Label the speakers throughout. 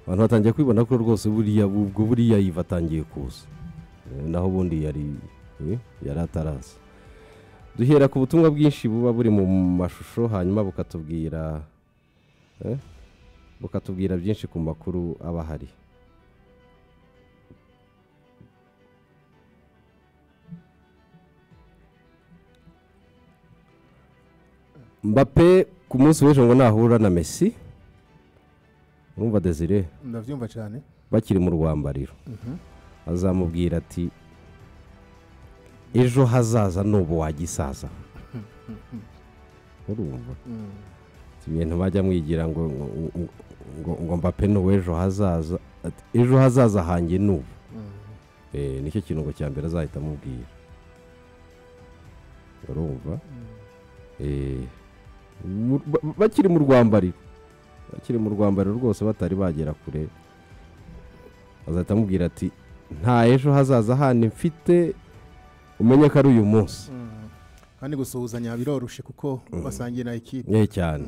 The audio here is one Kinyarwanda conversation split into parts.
Speaker 1: abantu batangiye kwibona ko rwose buriya ubwo buriya yiva atangiye kuza Eh, naho ubundi yari eh, yari ataraza duhera ku butumwa bwinshi buba buri mu mashusho hanyuma bukatubwira eh, bukatubwira byinshi ku makuru aba ahari mbape ku munsi w'ejo ngo nahura na mesi urumva desire
Speaker 2: ndabyumva cyane
Speaker 1: bakiri mu rwambariro azamubwira ati ejo hazaza n'ubu wagisaza urumva Si ibintu bajya mwigira ngo ngo ngo mbape ni uw'ejo hazaza Ati, ejo hazaza hanjye ni ubu Eh, nicyo kirungo cya mbere azahita amubwira urumva Eh, mu- ba- ba- bakiri mu rwambariro bakiri mu rwambariro rwose batari bagera kure azahita amubwira ati nta ejo hazaza handi mfite umenye ko ari uyu munsi
Speaker 2: kandi gusuhuzanya biroroshye kuko basangira ikipe
Speaker 1: nkeya cyane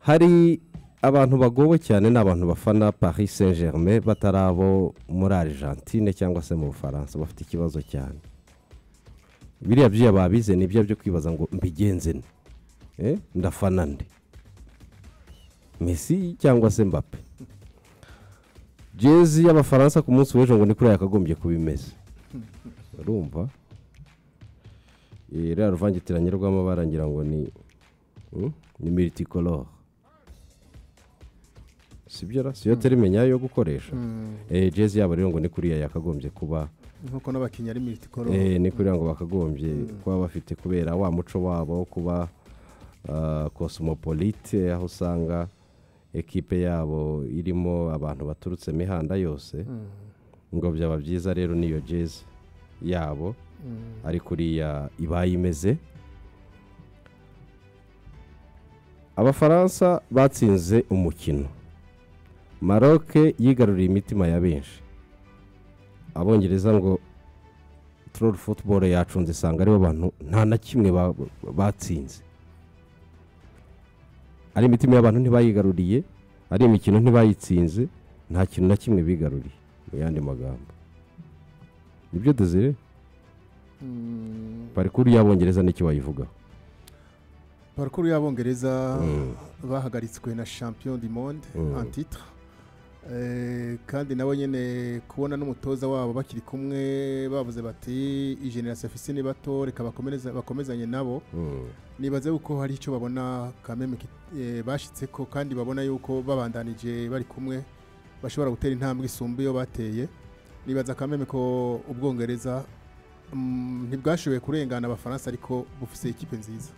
Speaker 1: hari abantu bagowe cyane ni abantu bafana paris saint germain batari abo muri argentine cyangwa se mu bufaransa bafite ikibazo cyane biriya byuya babize ni ibyo byo kwibaza ngo mbigenze nte? Eh, ndafana nde mesi cyangwa se mbappe jezi y'abafaransa ku munsi w'ejo ngo ni kuri yakagombye kuba imeze urumva Eh, ririya ruvangitiranye rw'amabara ngira ngo ni Mm, ni militikoloro sibyo ra siyo terime nyayo yo gukoresha Eh, jezi yabo rero ngo ni kuriya yakagombye kuba
Speaker 2: nk'uko n'abakinnyi ari miritiko
Speaker 1: eh, ni kuriya ngo bakagombye kuba bafite kubera wa muco wabo wo kuba ah, cosmopolite aho usanga ekipe yabo irimo abantu baturutse imihanda yose ngo byaba byiza rero niyo jezi yabo ari kuriya ibaye imeze abafaransa batsinze umukino maroc yigaruriye imitima ya benshi abongereza ngo troll football yacunze isanga aribo bantu nta na kimwe ba- batsinze ari imitima y'abantu ntibayigaruriye ari imikino ntibayitsinze nta kintu na kimwe bigaruriye mu yandi magambo nibyo dezire parikuru y'abongereza n'icyo wayivugaho
Speaker 2: parukuru y'abongereza bahagaritswe na champion du monde en titre Eh, kandi nabo nyine kubona n'umutoza wabo bakiri kumwe bavuze bati ijenerasi afise ni bato reka bakomereze- bakomezanye nabo nibaze yuko hari icyo babona kameme bashyitse ko kandi babona yuko babandanije bari kumwe bashobora gutera intambwe isumba iyo bateye nibaza kameme ko ubwongereza mm, ntibwashoboye kurengana abafaransa ariko bufise ikipe nziza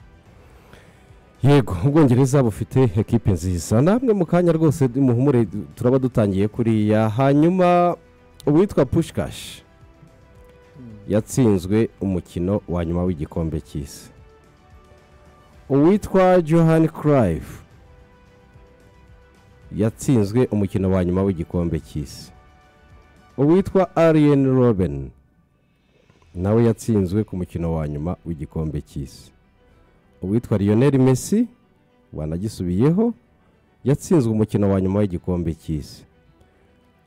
Speaker 1: yego ubwongereza bufite ekipe nziza namwe mu kanya rwose muhumure turaba dutangiye kuriya hanyuma uwitwa pushkash yatsinzwe umukino wa nyuma w'igikombe cy'isi uwitwa johan cruyff yatsinzwe umukino wa nyuma w'igikombe cy'isi uwitwa ariyen robin nawe yatsinzwe ku mukino wa nyuma w'igikombe cy'isi uwitwa Lionel Messi wanagisubiyeho yatsinzwe umukino wa nyuma w'igikombe cy'isi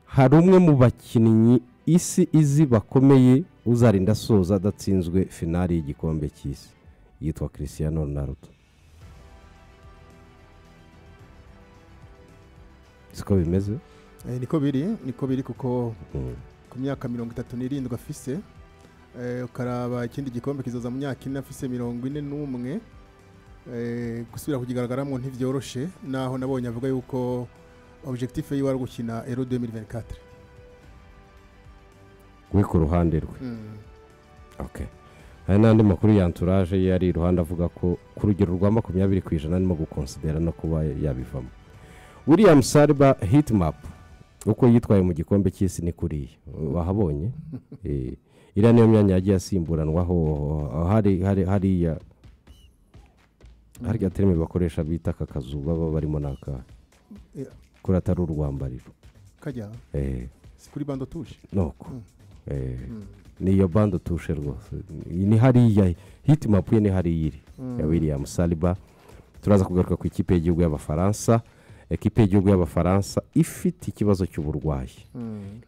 Speaker 1: hari umwe mu bakinnyi isi izi bakomeye uzarinda asoza adatsinzwe finali y'igikombe cy'isi yitwa Cristiano Ronaldo siko bimeze
Speaker 2: Eh, niko biri niko biri kuko
Speaker 1: Mm.
Speaker 2: ku myaka mirongo itatu n'irindwi afise eh, ukaraba ikindi gikombe kizoza mu myaka ine afise mirongo ine n'umwe eh, gusubira kugigaragaramo ntibyoroshe naho nabonye avuga yuko objectif yiwe ari ugukina ero 2024
Speaker 1: we ku ruhande rwe
Speaker 2: Mm.
Speaker 1: Okay. hari n'andi makuru ya anturaje ye ari iruhande avuga ko ku rugero rwa makumyabiri ku ijana arimo gukonsidera no kuba yabivamo william sariba hitmap uko yitwaye mu gikombe cy'isi ni kuriya wahabonye Eh, iriya niyo myanya yagiye asimburanwaho hari hari hariya hariya terime bakoresha bita aka kazu baba barimo n'aka
Speaker 2: Eh,
Speaker 1: kuri atari urwambariro
Speaker 2: kajya
Speaker 1: Eh,
Speaker 2: si kuri bando tuje
Speaker 1: nuko Eh, ni iyo bande utushe rwose ni hariya hitimapu ye ni hariya iri ya william saliba turaza kugaruka ku ikipe y'igihugu y'abafaransa ekipe y'igihugu y'abafaransa ifite ikibazo cy'uburwayi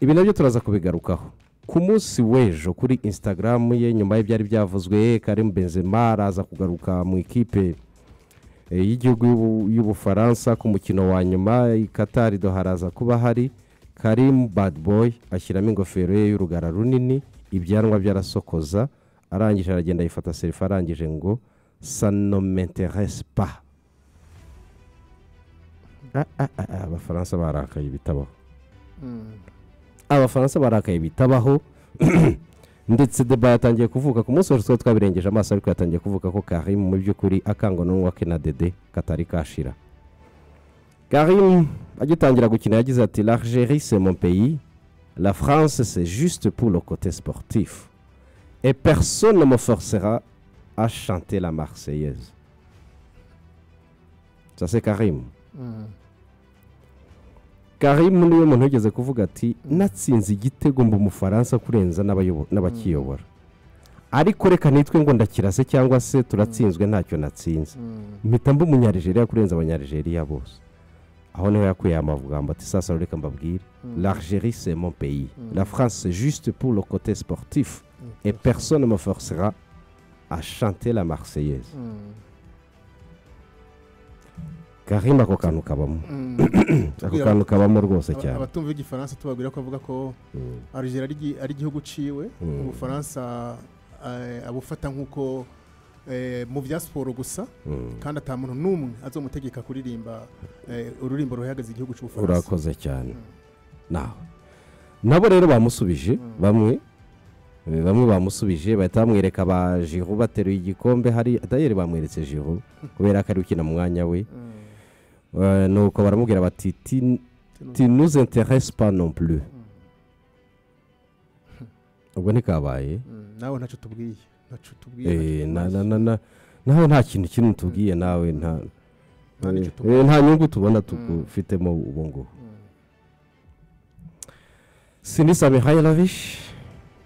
Speaker 1: ibi nabyo turaza kubigarukaho ku munsi w'ejo kuri insitagaramu ye nyuma y'ibyari byavuzwe karim benzema araza kugaruka mu ikipe y'igihugu y'ubufaransa ku mukino wa nyuma i katari haraza kuba hari karim badiboyi ashyiramo ingofero ye y'urugara runini ibyanwa byarasokoza arangije aragenda yifata serifa arangije ngo sanometeresi pa abafaransa barakaye bitabaho abafaransa barakaye bitabaho ndetse deba yatangiye kuvuka ku munsi wose tuba twabirengeje amaso ariko yatangiye kuvuka ko karimu mu by'ukuri akangwa n'uwa ke na dede katari kashira karimu agitangira gukina yagize ati l'argeri c'est mon pays la france c'est juste pour le côté sportif et personne ne me forcera à chanter la marseillaise ça c'est karimu karimu niwe muntu wigeze kuvuga ati natsinze igitego mu mufaransa kurenza n'abakiyobora ariko reka nitwe ngo ndakirase cyangwa se turatsinzwe ntacyo natsinze mpita mba umunyarijeriya kurenza abanyarijeriya bose aho niho yakuye amagambo ati sasa reka mbabwire l'argeri c'est mon pays la france c'est juste pour le côté sportif et personne me forcera à chanter la marseillaise karimba ako kantu kabamo ako kantu kabamo rwose cyane
Speaker 2: abatumva igifaransa tubabwira ko bavuga ko arigera ari igihugu uciwe ubufaransa abufata nk'uko mu bya siporo gusa kandi atamuntu n'umwe azomutegeka kuririmba ururimbo ruhagaze igihugu cy'ubufaransa
Speaker 1: urakoze cyane nawe nabo rero bamusubije bamwe bamwe bamusubije bahita bamwereka ba jiru bateruye igikombe hari atayeri bamweretse jiru kubera ko ari ukina mu mwanya we nuko baramubwira bati tinuze interesi pa nompure ubwo ntikabaye
Speaker 2: nawe ntacyo tubwiye ntacyo
Speaker 1: tubwiye nawe nta kintu kimwe tubwiye nawe nta nyungu tubona tugufitemo ubu ngubu sinisa mihayiravishi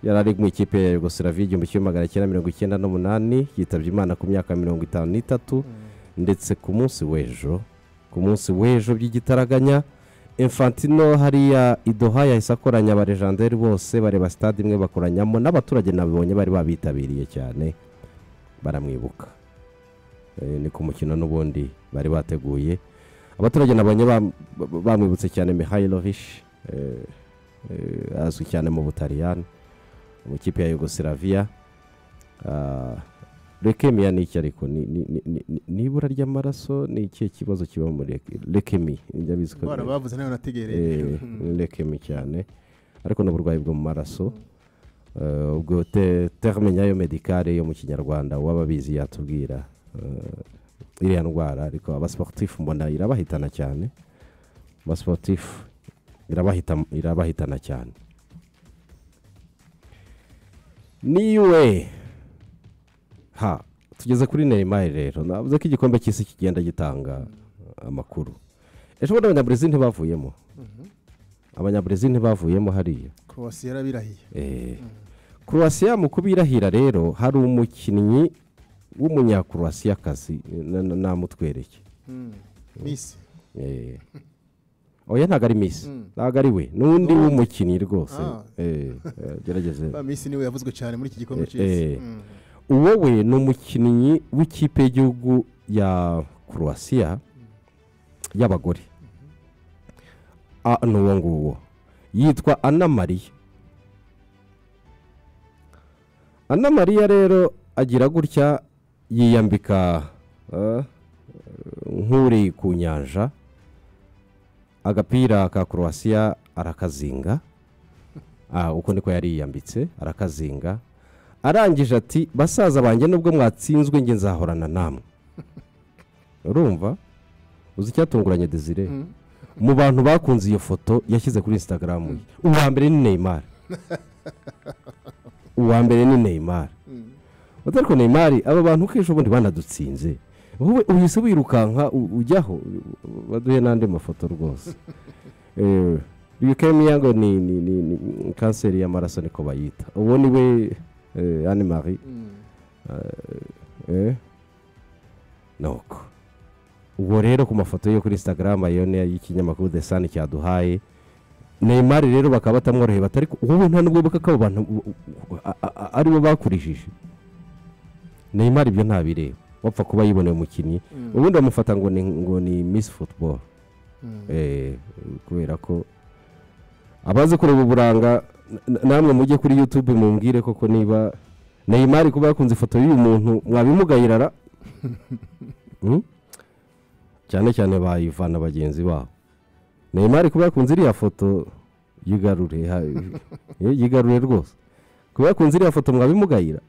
Speaker 1: yari ari mu ikipe ya yugoslavia igihumbi kimwe magana cyenda mirongo icyenda n'umunani yitabye imana ku myaka mirongo itanu n'itatu ndetse ku munsi w'ejo ku munsi w'ejo by'igitaraganya infantino hariya idoha yahise akoranya abarejanderi bose bareba sitade imwe bakoranyamo n'abaturage nabibonye bari babitabiriye cyane baramwibuka ni ku mukino n'ubundi bari bateguye abaturage nabonye bamwibutse cyane mihayirovishi azwi cyane mu butaliyani mu kipe ya yugoslavia rekemiya ni iki ariko ni ibura ry'amaraso ni ikihe kibazo kiba muri rekemi
Speaker 2: bavuze nawe nategereye
Speaker 1: rekemi cyane ariko ni uburwayi bwo mu maraso ubwo terme nyayo medikare yo mu kinyarwanda uwababizi yatubwira iriya ndwara ariko abasiporutifu mbona irabahitana cyane abasiporutifu irabahitana cyane niwe ha tugeze kuri neyimari rero navuze ko igikombe cy'isi kigenda gitanga amakuru ejo bundi abanyaburezi ntibavuyemo abanyaburezi ntibavuyemo hariya
Speaker 2: korowasiya yarabirahiye
Speaker 1: korowasiya mu kubirahira rero hari umukinnyi w'umunyakorowasiyakazi namutwereke
Speaker 2: misi
Speaker 1: oya ntabwo ari misi ntabwo ari we n'undi w'umukinnyi rwose gerageze
Speaker 2: misi niwe yavuzwe cyane muri iki gikombe cy'isi
Speaker 1: uwo we ni umukinnyi w'ikipe y'igihugu ya croatia y'abagore ni uwo nguwo yitwa ana mariya ana mariya rero agira gutya yiyambika nk'uri ku nyanja agapira ka korowasiya arakazinga uko niko yari yiyambitse arakazinga arangije ati basaza banjye nubwo mwatsinzwe nge nzahorana namwe urumva uzi icyatunguranye desire mu bantu bakunze iyo foto yashyize kuri insitagaramu ye uwa mbere ni neymar uwa mbere ni neymar ariko neymar aba bantu uko ubundi banadutsinze wowe uhise wirukanka ujyaho baduhe n'andi mafoto rwose bikemiya ngo ni kanseri y'amaraso niko bayita uwo ni we anne marie nuko ubwo rero ku mafoto yo kuri instagram ayo ni y'ikinyamakuru the sun cyaduhaye neymar rero bakaba batamworoheye batari ubu nta nubwo bukaka abo bantu aribo bakurishije neymar ibyo ntabireba wapfa kuba yiboneye umukinnyi ubundi bamufata ngo ni ngo ni miss football kubera ko abazi kureba uburanga namwe mujye kuri youtube mumbwire koko niba neymar kuba yakunze ifoto y'uyu muntu mwabimugayirara cyane cyane bayivana bagenzi babo neymar kuba yakunze iriya foto yigarure yigarure rwose kuba yakunze iriya foto mwabimugayira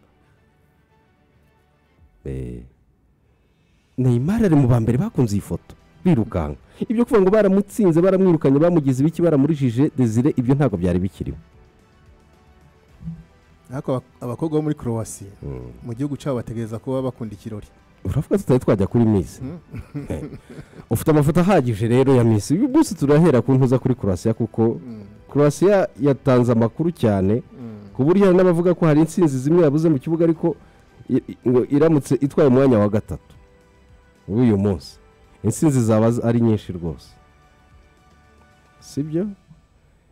Speaker 1: neymar ari mu ba mbere bakunze iyi foto birukanka ibyo kuvuga ngo baramutsinze baramwirukanye bamugize ibiki baramurishije desire ibyo ntabwo byari bikiriho
Speaker 2: ariko abakobwa bo muri croatia mu gihugu cyabo bategereza kuba bakunda ikirori
Speaker 1: uravuga tutari twajya kuri misi ufite amafoto ahagije rero ya misi uyu munsi turahera ku ntuza kuri croatia kuko croatia yatanze amakuru cyane ku buryo hari n'abavuga ko hari insinzi zimwe yabuze mu kibuga ariko ngo iramutse itwaye umwanya wa gatatu w'uyu munsi insinzi zaba ari nyinshi rwose sibyo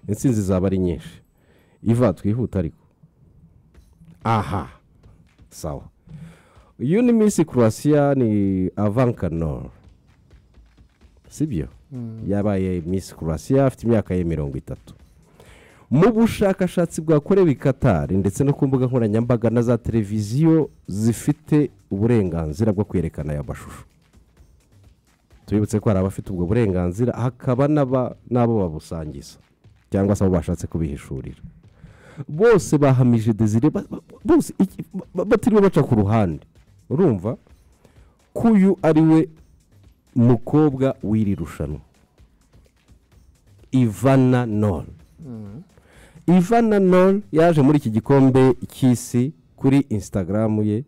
Speaker 1: insinzi zaba ari nyinshi iva twihuta ariko aha sawa uyu ni minsi croatia ni avankanor sibyo yabaye minsi croatia afite imyaka ye mirongo itatu mu bushakashatsi bwakorewe i katari ndetse no ku mbuga nkoranyambaga na za televiziyo zifite uburenganzira bwo kwerekana aya mashusho tubibutse ko hari abafite ubwo burenganzira hakaba n'abo babusangiza cyangwa se abo bashatse kubihishurira bose bahamije desire bose batiriwe baca ku ruhande urumva kuyu ari we mukobwa w'iri rushanwa ivana nol ivana nol yaje muri iki gikombe cy'isi kuri instagram ye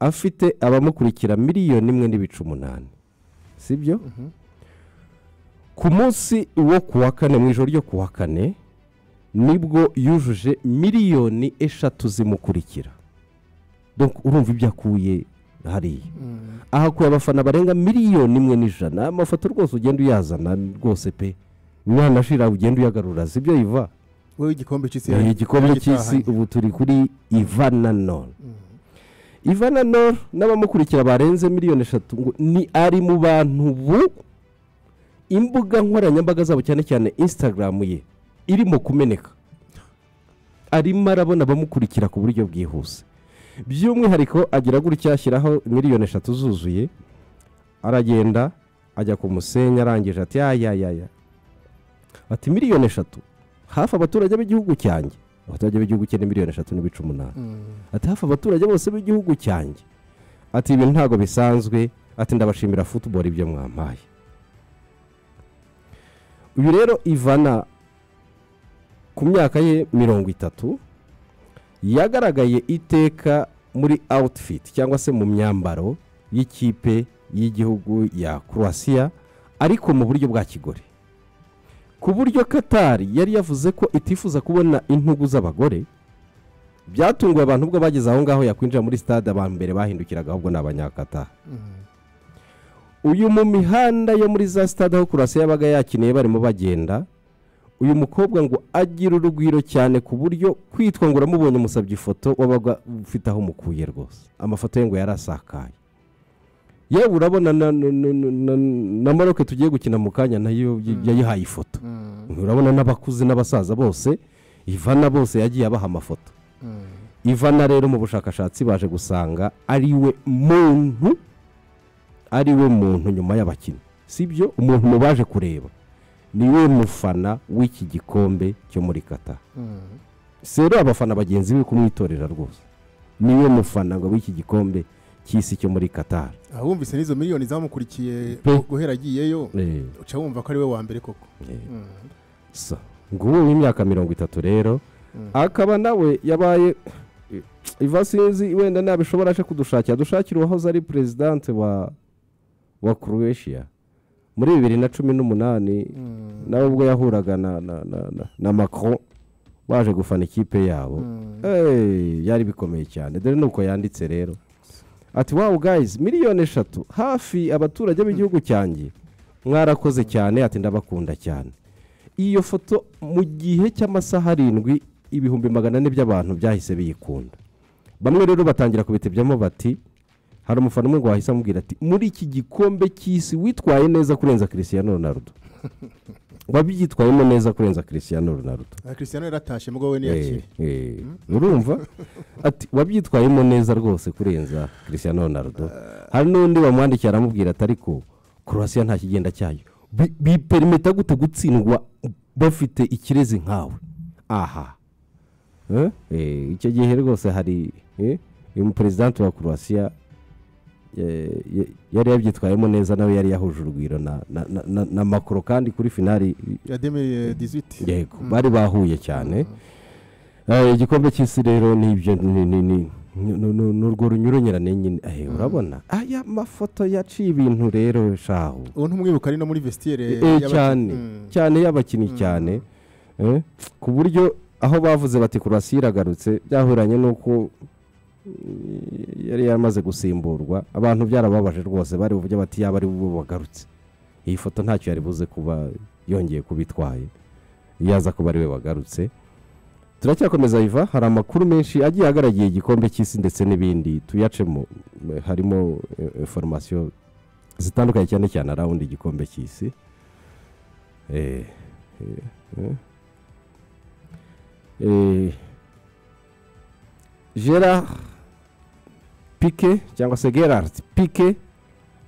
Speaker 1: afite abamukurikira miliyoni imwe n'ibice umunani sibyo ku munsi wo ku wa kane mu ijoro ryo ku wa kane nibwo yujuje miliyoni eshatu zimukurikira urumva ibyo akuye hariya ahakuye abafana barenga miliyoni imwe n'ijana amafoto rwose ugenda uyazana rwose pe mwanashira ugenda uyagarura si byo iva
Speaker 2: wowe igikombe cy'isi
Speaker 1: igikombe cy'isi ubu turi kuri ivana none ivana noro n'abamukurikira barenze miliyoni eshatu ngo ni ari mu bantu ubu imbuga nkoranyambaga zabo cyane cyane instagram ye irimo kumeneka arimo arabona abamukurikira ku buryo bwihuse by'umwihariko agira gutya ashyiraho miliyoni eshatu zuzuye aragenda ajya ku musenyi arangije ati yayayaya ati miliyoni eshatu hafi abaturage b'igihugu cyanjye abaturage b'igihugu cye ni miliyoni eshatu n'ibice umunani ati hafi abaturage bose b'igihugu cyanjye ati ibi ntabwo bisanzwe ati ndabashimira futuboro ibyo mwampaye uyu rero ivana ku myaka ye mirongo itatu yagaragaye iteka muri awutifiti cyangwa se mu myambaro y'ikipe y'igihugu ya croatia ariko mu buryo bwa kigore ku buryo katari yari yavuze ko itifuza kubona intugu z'abagore byatunguye abantu ubwo bageze aho ngaho yakwinjira muri stade aba mbere bahindukiraga ahubwo ni abanyakata uyu mu mihanda yo muri za stade aho kurasi yabaga yakiniye barimo bagenda uyu mukobwa ngo agira urugwiro cyane ku buryo kwitwa ngo uramubonye umusabye ifoto wabaga ufite aho umukuye rwose amafoto ye ngo yarasakaye yewe urabona na maroke tugiye gukina mu kanya nayo yayihaye ifoto urabona n'abakuze n'abasaza bose ivana bose yagiye abaha amafoto ivana rero mu bushakashatsi baje gusanga ari we muntu ari we muntu nyuma y'abakinnyi si byo umuntu mu baje kureba ni we mufana w'iki gikombe cyo muri kata sero abafana bagenzi be kumwitorera rwose ni we mufana ngo w'iki gikombe cy'isi cyo muri katari
Speaker 2: aha wumvise n'izo miliyoni zamukurikiye guhera agiyeyo uca wumva ko ari we wa mbere koko
Speaker 1: nguwo w'imyaka mirongo itatu rero akaba nawe yabaye iva sinzi wenda ntabishobora aje kudushakira dushakira uwahoze ari perezidante wa wa croatia muri bibiri na cumi n'umunani nawe ubwo yahuraga na macron baje gufana ikipe yabo yari bikomeye cyane dore ni uko yanditse rero ati wawu gayizi miliyoni eshatu hafi abaturage b'igihugu cyanjye mwarakoze cyane ati ndabakunda cyane iyo foto mu gihe cy'amasaha arindwi ibihumbi magana ane by'abantu byahise biyikunda bamwe rero batangira kubitebyamo bati hari umufana umwe ngo wahise amubwira ati muri iki gikombe cy'isi witwaye neza kurenza christian Ronaldo wabyitwayemo neza kurenza christian Ronaldo
Speaker 2: aha christian yaratashye mubwo we niyakire
Speaker 1: Eh, eh, urumva ati wabyitwayemo neza rwose kurenza christian Ronaldo hari n'undi bamwandikira aramubwira ati ariko croatia nta kigenda cyayo Bi- biperimeta gute gutsindwa bafite ikirezi nkawe aha Eh, eh, icyo gihe rwose hari eh, uyu muperezidante wa croatia eh, ye- yari yabyitwayemo neza nawe yari yahuje urugwiro na, na, na, na, na makoro kandi kuri finali
Speaker 2: ya demiri diziti
Speaker 1: yego bari bahuye cyane Eh, igikombe cy'isi rero nibyo ni- ni- ni- ni- ni- ni- ni urwo runyuranyurane nyine Eh, urabona aya mafoto yaciye ibintu rero shahu
Speaker 2: uwo ntumwibuka ari no muri vesitire
Speaker 1: Eh, cyane cyane y'abakinnyi cyane Eh, ku buryo aho bavuze bati kurasi iragarutse byahuranye n'uko mm, yari yamaze gusimburwa abantu byarababaje rwose bari buvuge bati yaba ari bo bagarutse iyi foto ntacyo yari buze kuba yongeye kuba itwaye yaza kuba ari we wagarutse turacyakomeza iva hari amakuru menshi agiye agaragiye igikombe cy'isi ndetse n'ibindi tuyacemo Eh, harimo eh, informasiyo zitandukanye cyane cyane arawundi igikombe cy'isi Eh, eh, eh. Eh, gerard pike cyangwa se gerard pike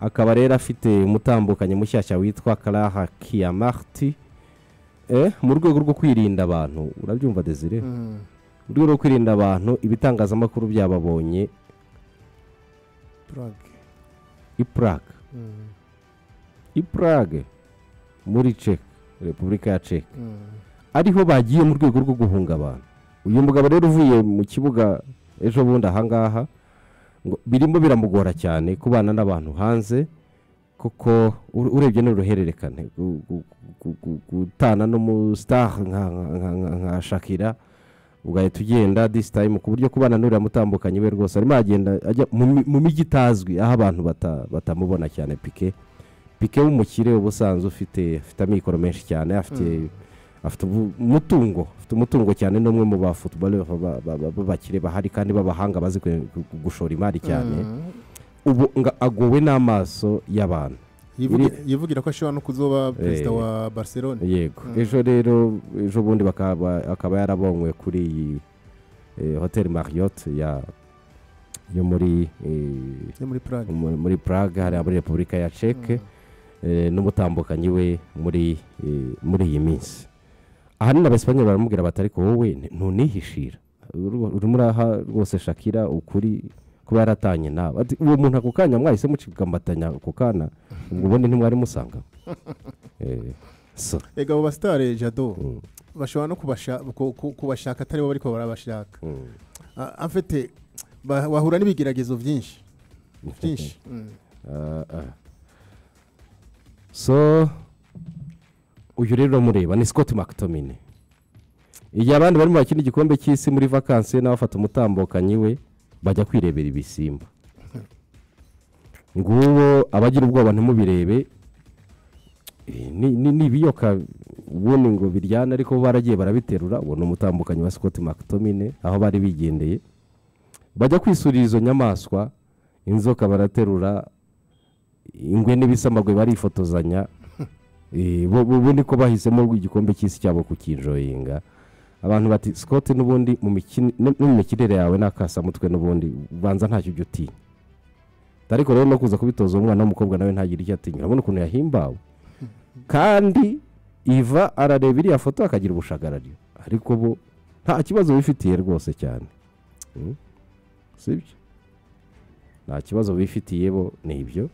Speaker 1: akaba rero afite umutambukanyi mushyashya witwa karaha kiyamariti mu rwego rwo kwirinda abantu urabyumva desire mu rwego rwo kwirinda abantu ibitangazamakuru byababonye
Speaker 2: purage
Speaker 1: ipurage ipurage muri ceke repubulika ya ceke ariho bagiye mu rwego rwo guhunga abantu uyu mugabo rero uvuye mu kibuga ejo bundi ahangaha ngo birimo biramugora cyane kubana n'abantu hanze kuko u- urebye n'uruhererekane gu- gu- gu- gu- gutana n'umusitari nka nka- nka- nka- nka shakira ugahita ugenda disi tayimu ku buryo kubana n'uriya mutambukanye we rwose arimo agenda ajya mu mi- mu mijyi itazwi aho abantu bata- batamubona cyane pike pike w'umukire uba usanzwe ufite afite amikoro menshi cyane afite afite ubu- umutungo afite umutungo cyane n'umwe mu ba futubare b'abakire bahari kandi b'abahanga bazi kwe- gu- gu- gushora imari cyane ubu nga agowe n'amaso y'abantu
Speaker 2: yivugira ko ashobora no kuzoba perezida wa barcelone
Speaker 1: yego ejo rero ejo bundi bakaba akaba yarabonywe kuri iyi eh, hoteli marriott ya yo muri eh,
Speaker 2: yo muri purage
Speaker 1: muri muri Prague hariya muri repubulika ya ceke n'umutambukanyi we muri eh, muri iyi minsi ahanini abasipanye baramubwira bati ariko wowe ni- ntunihishira Uru- urimo uraha rwose shakira ukuri kuba yaratanye nawe Ati, uwo muntu ako kanya mwahise mucikambatanya ako kana ubwo ubundi ntimwari musanga Eh, so,
Speaker 2: ega abo basitare jado
Speaker 1: mm,
Speaker 2: bashobora no kubasha- ku- ku- kubashaka atari bo bariko barabashaka
Speaker 1: mm.
Speaker 2: Ah, amfite ba- wahura n'ibigeragezo byinshi byinshi Mm.
Speaker 1: Ah, ah. so uyu rero mureba ni scott mctominay igihe abandi barimo bakina igikombe cy'isi muri vakansi nawe afata umutambukanyi we bajya kwirebera ibisimba nguwo abagira ubwoba ntimubirebe Eh, ni- ni ni ibiyoka ubundi ngo biryana ariko bo baragiye barabiterura uwo ni umutambukanyi wa scott mctominay aho bari bigendeye bajya kwisurira izo nyamaswa inzoka baraterura ingwe n'ibisamagwe barifotozanya Eh, bo- bo bo niko bahisemo igikombe cy'isi cyabo kukinjoyinga abantu bati scott n'ubundi mu mikini- no no mu mikinire yawe n'akasamutwe n'ubundi ubanza ntacyo ujya utinya ariko rero no kuza kubitoza umwana w'umukobwa nawe ntagire icyo atinya urabona ukuntu yahimbawe kandi iva arareba iriya foto akagira ubushagarari ariko bo nta kibazo bifitiye rwose cyane Mm. sibyo nta kibazo bifitiye bo ni ibyo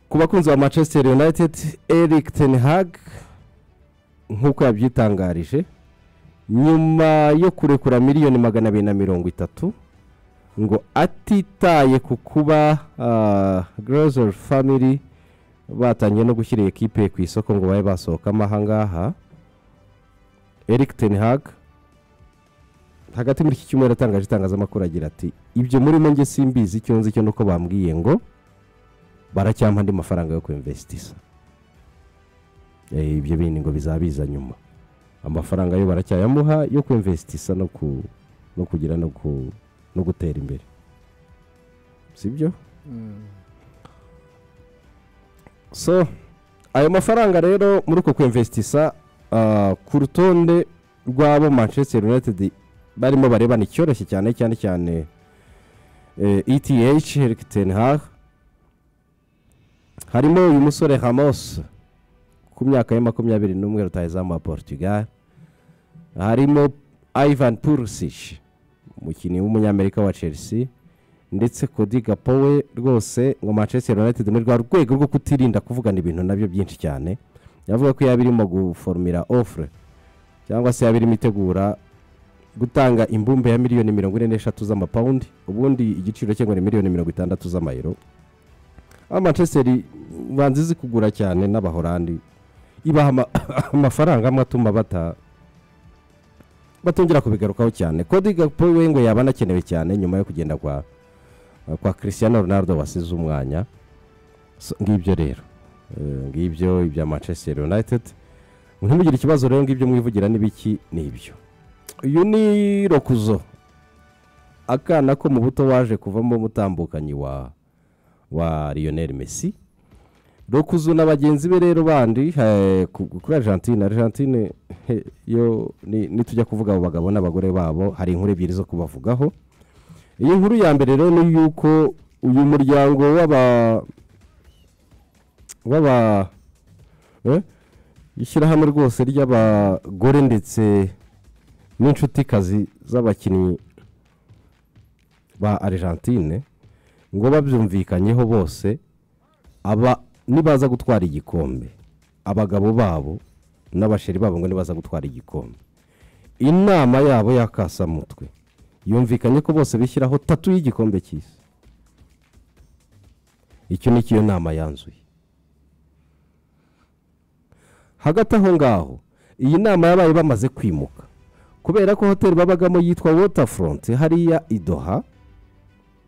Speaker 1: ku bakunzi ba manchester united eric ten hag nk'uko yabyitangarije nyuma yo kurekura miliyoni magana abiri na mirongo itatu ngo atitaye ku kuba grozer family batangiye no gushyira iyi kipe ku isoko ngo babe basohokamo ahangaha eric ten hag hagati muri iki cyumweru atangaje itangazamakuru agira ati ibyo murimo nge simbizi icyo nzi cyo nuko bambwiye ngo baracyampa andi mafaranga yo kuimvesitiza ibyo bindi ngo bizabiza nyuma amafaranga yo baracyayamuha yo kuimvesitiza no kugira no gutera imbere sibyo so ayo mafaranga rero muri uko kwimvesitisa ku rutonde rw'abo manchester united barimo barebana icyoroshye cyane cyane cyane eth Eric ten Hag harimo uyu musore Ramos ku myaka ya makumyabiri n'umwe rutayizamu wa portugal harimo ivan purisish umukinnyi w'umunyamerika wa chelsea ndetse kodi gapo we rwose ngo manchester united muri rwa rwego rwo kutirinda kuvugana ibintu nabyo byinshi cyane yavuga ko yaba irimo guformira ofure cyangwa se yaba irimo itegura gutanga imbumbe ya miliyoni mirongo ine n'eshatu z'amapawundi ubundi igiciro cye ngo ni miliyoni mirongo itandatu z'amayero aho manchester banza izi kugura cyane n'abahorandi ibaha amafaranga amwe atuma bata batongera kubigarukaho cyane kodi gapo we ngo yaba anakenewe cyane nyuma yo kugenda kwa kwa christian ronaldo wasize umwanya ngibyo rero ngibyo ibya manchester united ntimugire ikibazo rero ngibyo mwivugira n'ibiki n'ibyo uyu ni rokuzo akana ko mu buto waje kuvamo umutambukanyi wa wa lionel messi rokuzo na bagenzi be rero bandi kuri argentine argentine yo nitujya kuvuga abo bagabo n'abagore babo hari inkuru ebyiri zo kubavugaho iyi nkuru ya mbere rero ni yuko uyu muryango w'aba w'aba ishyirahamwe rwose ry'abagore ndetse n'inshutikazi z'abakinnyi ba argentine ngo babyumvikanyeho bose aba nibaza gutwara igikombe abagabo babo n'abasheri babo ngo nibaza gutwara igikombe inama yabo y'akasamutwe yumvikanye ko bose bishyiraho tatu y'igikombe cy'isi icyo ni cyo nama yanzuye hagati aho ngaho iyi nama yabaye bamaze kwimuka kubera ko hoteli babagamo yitwa waterfront hariya idoha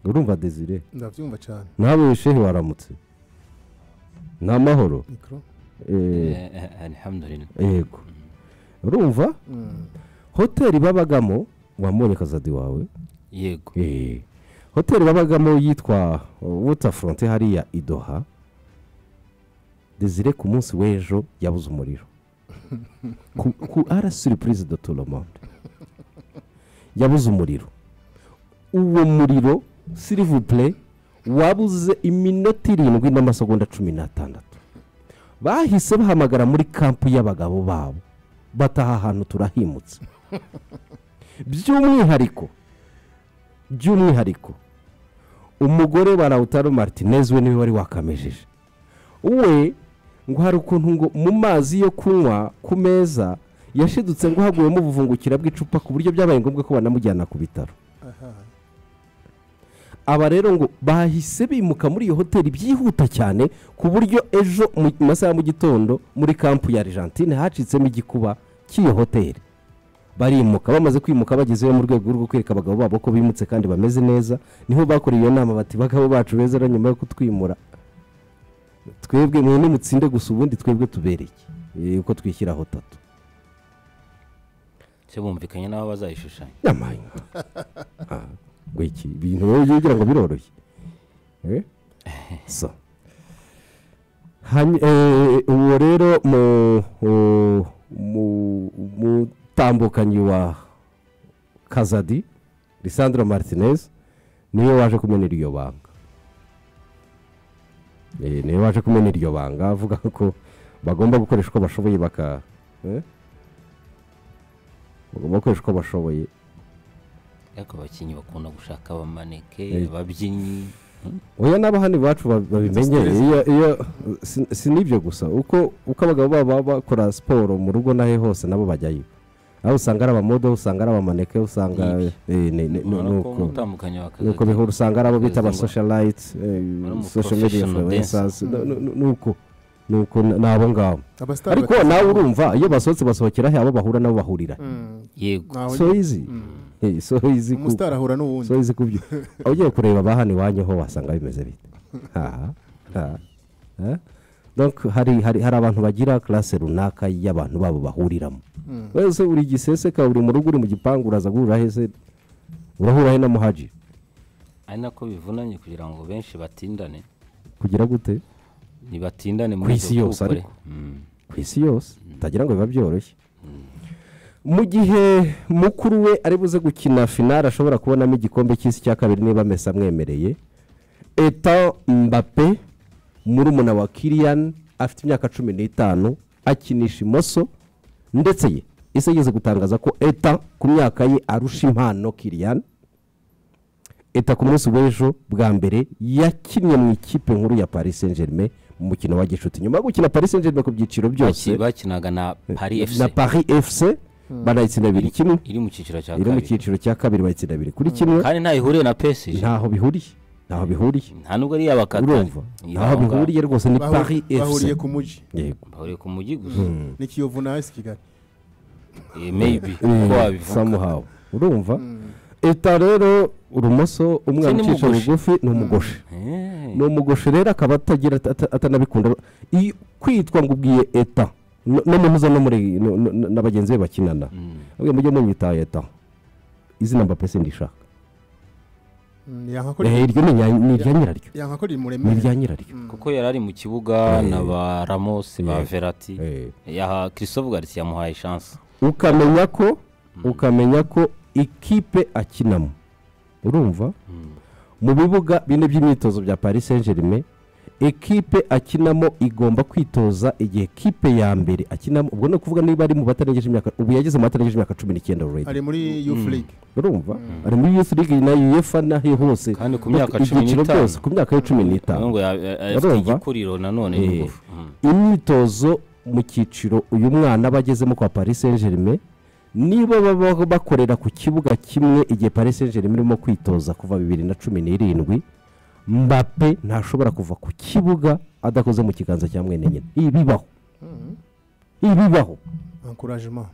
Speaker 1: urumva desire
Speaker 2: ndabyumva cyane
Speaker 1: nawe wishehe waramutse ni amahoro yego urumva hoteli babagamo wamubonye akazi wawe
Speaker 3: yego
Speaker 1: hoteli babagamo yitwa waterfront hariya idoha desire ku munsi w'ejo yabuze umuriro ku ara siripurize do toromonde yabuze umuriro uwo muriro sirivubure wabuze iminota irindwi n'amasegonda cumi n'atandatu bahise bahamagara muri kampu y'abagabo babo bataha ahantu turahimutse by'umwihariko by'umwihariko umugore wa lautaro martinez we niwe wari wakamejeje we ngo hari ukuntu ngo mu mazi yo kunywa ku meza yashidutse ngo haguyemo ubuvungukira bw'icupa ku buryo byabaye ngombwa ko banamujyana ku bitaro aba rero ngo bahise bimuka muri iyo hoteli byihuta cyane ku buryo ejo mu masaha ya mu gitondo muri kampu ya argentine hacitsemo igikuba cy'iyo hoteli barimuka bamaze kwimuka bagezeyo mu rwego rwo kwereka abagabo babo ko bimutse kandi bameze neza niho bakoreye iyo nama bati bagabo bacu beza rero nyuma yo kutwimura twebwe mwe nimutsinde gusa ubundi twebwe tubereke yuko twishyiraho tatu
Speaker 3: se bumvikanye n'aho bazayishushanya
Speaker 1: nyamanya iki ibintu rero ugira ngo biroroshye so uwo rero mu umutambukanyi wa kazadi lisandro martinez niwe waje kumenera iryo banga niwe waje kumena iryo banga avuga ko bagomba gukoresha uko bashoboye baka bagomba gukoresha uko bashoboye
Speaker 3: ariko abakinnyi bakunda gushaka abamaneke ababyinnyi
Speaker 1: oya n'abahani bacu babimenyere iyo si n'ibyo gusa uko abagabo baba bakora siporo mu rugo nahe hose nabo bajyayo aho usanga ari abamodo usanga ari abamaneke usanga nuko bihura usanga ari abo bita abasoshalayiti sosho mediya influwensazi nuko nuko ni abo ngabo
Speaker 2: abasitari
Speaker 1: ariko
Speaker 2: batatu.
Speaker 1: nawe urumva iyo basohotse basohokera he abo bahura nabo bahurira
Speaker 2: Mm,
Speaker 3: yego
Speaker 2: ntaho
Speaker 1: so izi Eh, so izi ku-
Speaker 2: umusitari ahura
Speaker 1: so
Speaker 2: n'uwundi
Speaker 1: izi ku byo aho ugiye kureba abahana iwanyu ho wasanga bimeze bite aha aha eh? Donc, hari hari hari abantu bagira classe runaka y'abantu babo bahuriramo
Speaker 2: Mm.
Speaker 1: wese uri giseseka uri mu rugo uri mu gipangu uraza guhura hese urahura he na muhaji
Speaker 3: ari nako bivunanye kugira ngo benshi batindane
Speaker 1: kugira gute
Speaker 3: ntibatindane
Speaker 1: Ku
Speaker 3: muri
Speaker 1: isi
Speaker 3: izo
Speaker 1: yose
Speaker 3: kukore.
Speaker 1: ariko.
Speaker 3: Mm.
Speaker 1: ku isi yose utagira ngo biba byoroshye mu gihe mukuru we ari buze gukina finale ashobora kubonamo igikombe cy'isi cya kabiri niba amesa amwemereye eta mbape murumuna wa kiriyani afite imyaka cumi n'itanu akinisha imoso ndetse ye isi yigeze gutangaza ko eta ku myaka ye arusha impano kiriyani eta ku munsi w'ejo bwa mbere yakinnye mu ikipe nkuru ya paris saint germain mu mukino wa gicuti nyuma yo gukina paris saint germain ku byiciro byose
Speaker 3: Baki- bakinaga na pari
Speaker 1: na
Speaker 3: efuse
Speaker 1: paris fc banayitsinda abiri kimwe
Speaker 3: iri mu cyiciro cya
Speaker 1: iri mu
Speaker 3: kabiri
Speaker 1: cyiciro cya kabiri bayitsinda abiri kuri kimwe
Speaker 3: kandi ntaho ihuriye na pesije
Speaker 1: ntaho bihuriye ntaho bihuriye
Speaker 3: nta nubwo ari iy'abakatari
Speaker 1: urumva ntaho bihuriye rwose ni
Speaker 2: Bahu-
Speaker 1: paris fc
Speaker 2: bahuriye ku mujyi
Speaker 1: yego
Speaker 3: bahuriye ku mujyi gusa
Speaker 2: ni kiyovu na esi kigali
Speaker 3: Eh, maybe uko wabivuga
Speaker 1: samuhawe urumva eta rero urumoso umwana
Speaker 3: Se ni
Speaker 1: ucisha
Speaker 3: mugoshe.
Speaker 1: bugufi ni umugoshe
Speaker 3: Eh,
Speaker 1: ni umugoshe rero akaba atagira ata- ata- atanabikunda Iyo- kwitwa ngo ubwiye eta no no muhuza no muri no- no- na bagenzi be bakinana
Speaker 3: mm.
Speaker 1: mujye mujye munyita eta izina mbappe sindishaka
Speaker 2: Mm, yankakorera-
Speaker 1: Eh, iryo ni irya- ni irya nyiraryo
Speaker 2: yankakorera
Speaker 1: ni irya
Speaker 2: imuremere
Speaker 1: nyiraryo
Speaker 3: kuko yari ari mu kibuga na ba ramose ba
Speaker 1: Eh.
Speaker 3: verati
Speaker 1: Eh.
Speaker 3: yaha christophe garisi yamuhaye chance
Speaker 1: ukamenya ko ukamenya ko ikipe akinamo urumva mu bibuga bine by'imyitozo bya paris saint germain ikipe akinamo igomba kwitoza igihe kipe ya mbere akinamo ubwo ni ukuvuga niba ari mu batarengeje imyaka ubu yageze mu batarengeje imyaka cumi n'icyenda already
Speaker 2: ari muri youth league
Speaker 1: urumva ari muri youth league na uefa naho hose
Speaker 3: Kandi ku myaka cumi
Speaker 1: ibyiciro
Speaker 3: n'itanu.
Speaker 1: byose ku myaka ye cumi n'itanu
Speaker 3: ngo ya- ya- afite
Speaker 1: Urumva?
Speaker 3: igikuriro nanone
Speaker 1: Eh.
Speaker 3: n'ingufu. Mm.
Speaker 1: imyitozo mu cyiciro uyu mwana aba agezemo kwa paris saint germain niba baba bakorera ku kibuga kimwe igihe paris saint germain irimo kwitoza kuva bibiri na cumi n'irindwi mbappe ntashobora kuva ku kibuga adakoze mu kiganza cya mwene nyina ibi bibaho ibi bibaho
Speaker 2: encouragement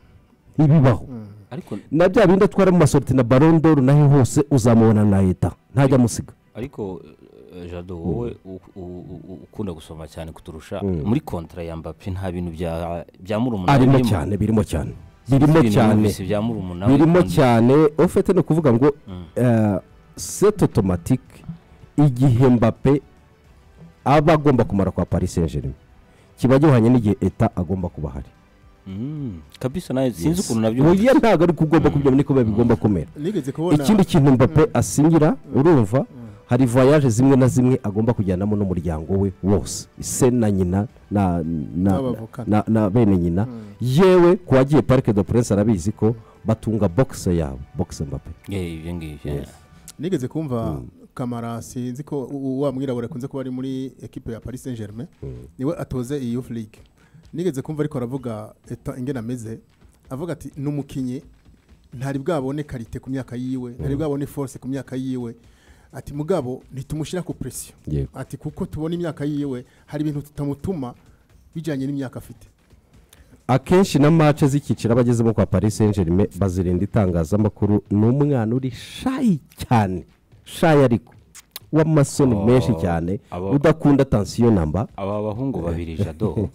Speaker 1: ibi bibaho
Speaker 3: ariko
Speaker 1: na bya bindi atwara mu masorti na barondoru naho hose uzamubona na leta ntajya amusiga
Speaker 3: ariko eh, jado wowe u- u- u- u- ukunda gusoma cyane kuturusha muri kontra ya mbappe nta bintu bya bya murumuna
Speaker 1: arimo cyane birimo cyane birimo cyane
Speaker 3: bya murumuna we
Speaker 1: birimo
Speaker 3: kandi-
Speaker 1: cyane ofete ni ukuvuga ngo eh, set automatique igihe mbappe aba agomba kumara kwa paris saint germain kiba gihwanye n'igihe eta agomba kuba ahari
Speaker 3: Mm. kabisa nawe sinzi ukuntu nabyo
Speaker 1: oya ntabwo ari kugomba kubyama niko biba bigomba kumera
Speaker 2: nigeze kubona
Speaker 1: ikindi kintu mbappe asinyira urumva hari voyage zimwe na zimwe agomba kujyanamo n'umuryango we wose se na nyina na, na,
Speaker 2: N'abavoka.
Speaker 1: na, na bene nyina yewe ku wagiye parike de prince arabizi ko batunga boxe yabo boxe mbappe
Speaker 3: Eh, ibyo ngibyo
Speaker 2: nigeze kumva kamara sinzi ko u- u- wa mwirabura akunze kuba ari muri ekipe ya paris saint germain niwe atoze iyi youth league nigeze kumva ariko aravuga eta ingena ameze avuga ati ni umukinnyi ntari bwabone karite ku myaka yiwe ntari bwabone force ku myaka yiwe ati mugabo ntitumushyira ku presiyo
Speaker 1: Yego.
Speaker 2: ati kuko tubona imyaka yiwe hari ibintu tutamutuma bijyanye n'imyaka afite
Speaker 1: akenshi na mace z'icyiciro aba agezemo kwa paris saint germain bazirinda itangazamakuru ni umwana uri shayi cyane shayi ariko w'amasoni
Speaker 3: Oh,
Speaker 1: menshi cyane
Speaker 3: aba-
Speaker 1: udakunda tansiyo namba
Speaker 3: aba bahungu babiri jado